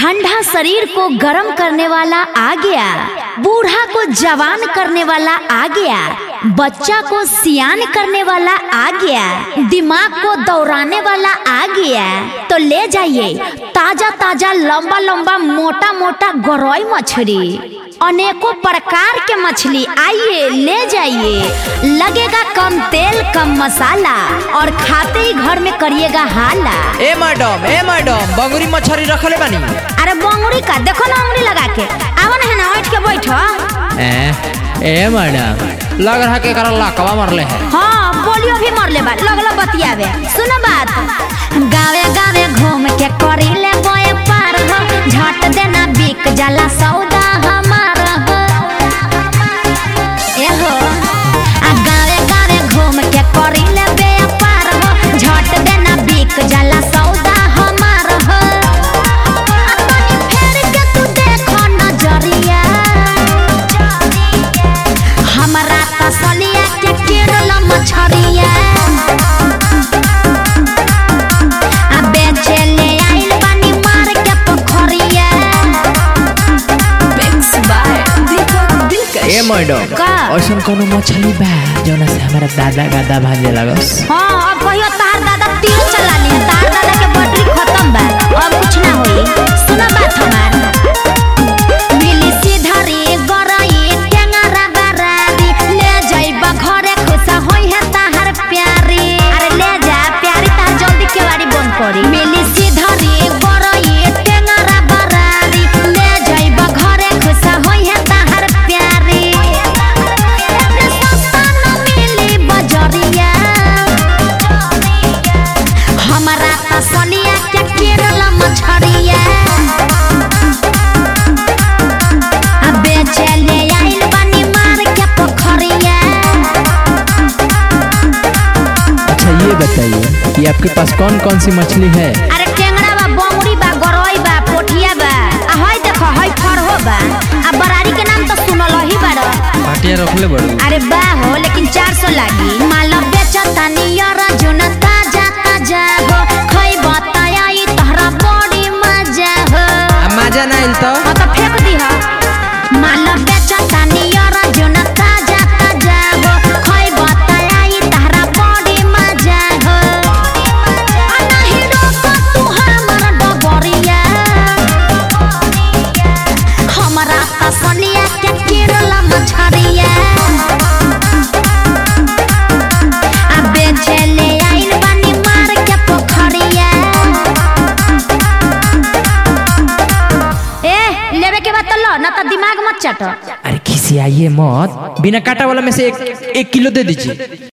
ठंडा शरीर को गर्म करने वाला आ गया बूढ़ा को जवान करने वाला आ गया बच्चा को सियान करने वाला आ गया दिमाग को दौड़ाने वाला आ गया तो ले जाइए ताजा ताजा लंबा लंबा मोटा मोटा गरई मछली अनेकों प्रकार के मछली आइए ले जाइए लगेगा कम तेल कम मसाला और खाते ही घर में करिएगा हाला ए मैडम ए मैडम बंगुरी मछली रखले बानी अरे बंगुरी का देखो ना उंगली लगा के आवन है ना उठ के बैठो ए ए मैडम लग रहा के करा लाकवा मरले है हाँ बोलियो भी मरले बा लगलो बतियावे सुनो बात गावे गावे घूम के करी ले गोए पार हो झट देना बिक जाला सौदा हमार हो ए हो आ गावे गावे घूम के करी ले बे पार हो झट देना बिक जाला सौदा हमार हो आ तनी फेर के तू देखो नजरिया हमरा तसलिया के किरल मछरिया आ बेचे ले आइल बानी मार के पोखरिया ए मैडम का? ऐसन कोनो मछली बा जौना से हमारा दादा गादा भाजे लगस हाँ अब कहियो तार दादा तीर चला लिया तार दादा के बैटरी खत्म बा अब कुछ ना होई सुना बात हमार मिली सीधरी गरई टेंगरा बरारी ले जाइबा घरे खुशा होई है ताहर प्यारी अरे ले जा प्यारी तार जल्दी केवाड़ी बंद करी मिली सीधरी गरई टेंगरा बरारी ले जाइबा घरे खुशा होई है ताहर प्यारी एते सस्ता न मिली बजरिया हमारा तसलिया के केरल मछरिया आ बेचे ले आइल बानी मार के पोखरिया अच्छा ये बताइए कि आपके पास कौन कौन सी मछली है अरे टेंगड़ा बा बमड़ी बा गरई बा पोठिया बा आ हई देखो हई फरहो बा आ बरारी के नाम तो सुनल ही बाड़ पाटिया रखले बड़ू अरे बा हो लेकिन 400 लागी माल बेचता नियर जुन ताजा ताजा हो खई बताई तहरा बड़ी मजा हो मजा ना आइल तो हाँ तो फेंक दी हो माल बेचता नियर जुन ताजा ताजा हो खई बताई तहरा बड़ी मजा हो आ नहीं रोक तू हमर डबरिया हमरा तसलिया के किरल मछरिया आ बेचे ले आइल बानी मार के पोखरिया ए लेवे के बाद तो लो ना तो दिमाग मत चटो अरे खिसियाइए मत बिना काटा वाला में से एक एक किलो दे दीजिए